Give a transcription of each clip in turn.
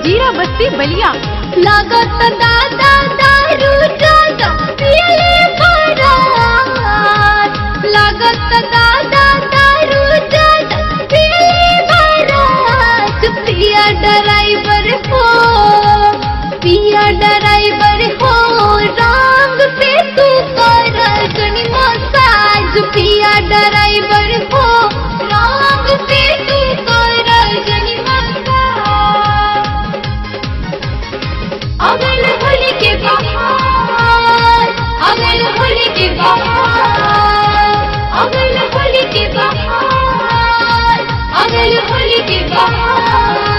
जीरा बस्ती बलिया लागत दादा दारू ज्यादा पियले बारात लागत दादा दारू ज्यादा पियले बारात पिया ड्राइवर हो पिया ड्राइवर हो रंग से तू कर जनी मसाज पिया ड्राइवर हो रंग से तू कर जनी मसाज अगल होली के बहार अगल होली के बहार अगल होली के बहार अगल होली के बहार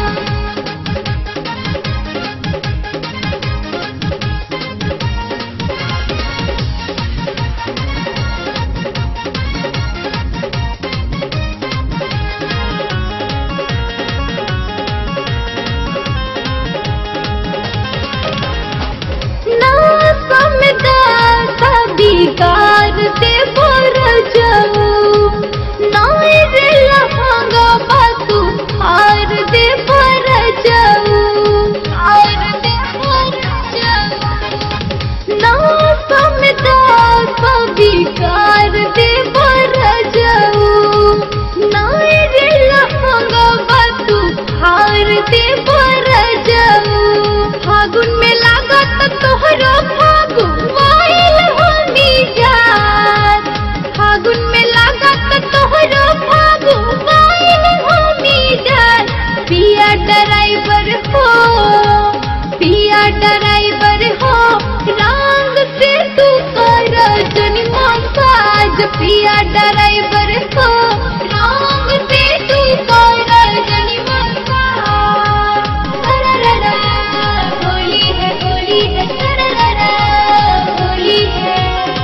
ना समझा बिगार दे बोर जाऊ ना रे लहंगा बातू हार दे बोर जाऊ हार दे बोर जाऊ ना समझा बिगार दे बोर जाऊ ना रे लहंगा बातू हार दे बोर जाऊ फागुन में लागत तोहरो फागुन माइल होनी जात फागुन में लागत तोहरो फागुन माइल होनी जात पिया ड्राइवर हो पिया ड्राइवर हो रंग से तू कर जनी मसाज पिया ड्राइवर हो रंग से तू कर जनी मसाज सरररा, होली है होली है सरररा, होली है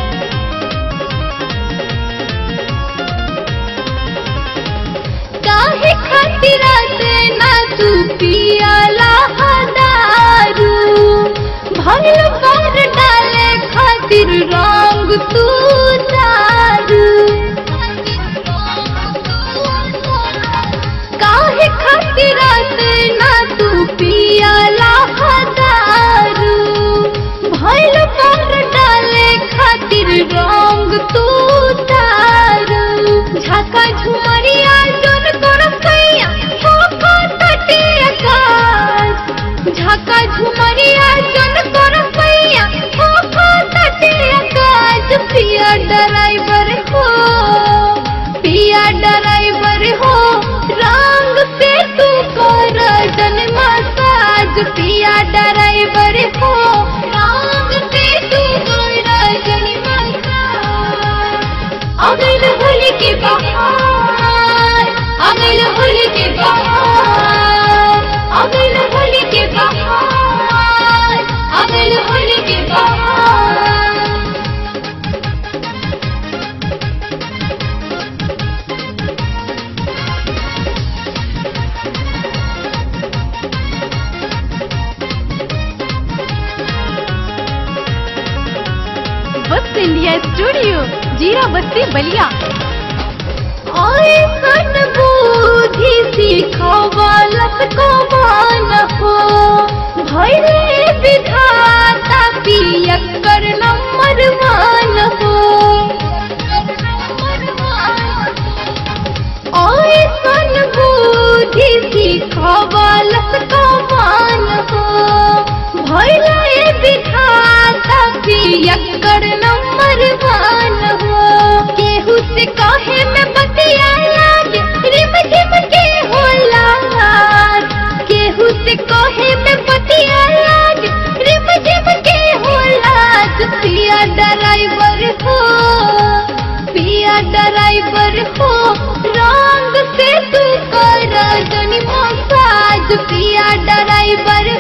काहे खातिर से ना तू पियाला दारू भल पर डाले खातिर रंग तू दारू काहे खातिर से ना तू पियाला दारू भल पर डाले खातिर रंग तू दारू झाका झुमरिया जोन कर कैया ठोका तटे आकाश झाका झुमरिया जोन कर कैया ठोका तटे आकाश पिया ड्राइवर हो पिया ड्राइवर हो रंग से तू कर जन मसाज पिया ड्राइवर हो रंग से तू कर जन मसाज अगल होली के बहार अगल होली के बहार अगल होली के बहार अगल होली के बहार बस इंडिया स्टूडियो जीरा बस्ती बलिया आए सन बुद्धि सिखवालत को मान हो भैले विधाता पियकर नंबर मान हो आए सन बुद्धि सिखवालत को मान हो भैले विधाता पियकर नंबर मान हो केहू से काहे में बतिया लागे रिम झिम के होला केहू से काहे में बतिया लागे रिम झिम के होला पिया ड्राइवर हो पिया ड्राइवर हो रंग से तू कर जनी मसाज पिया ड्राइवर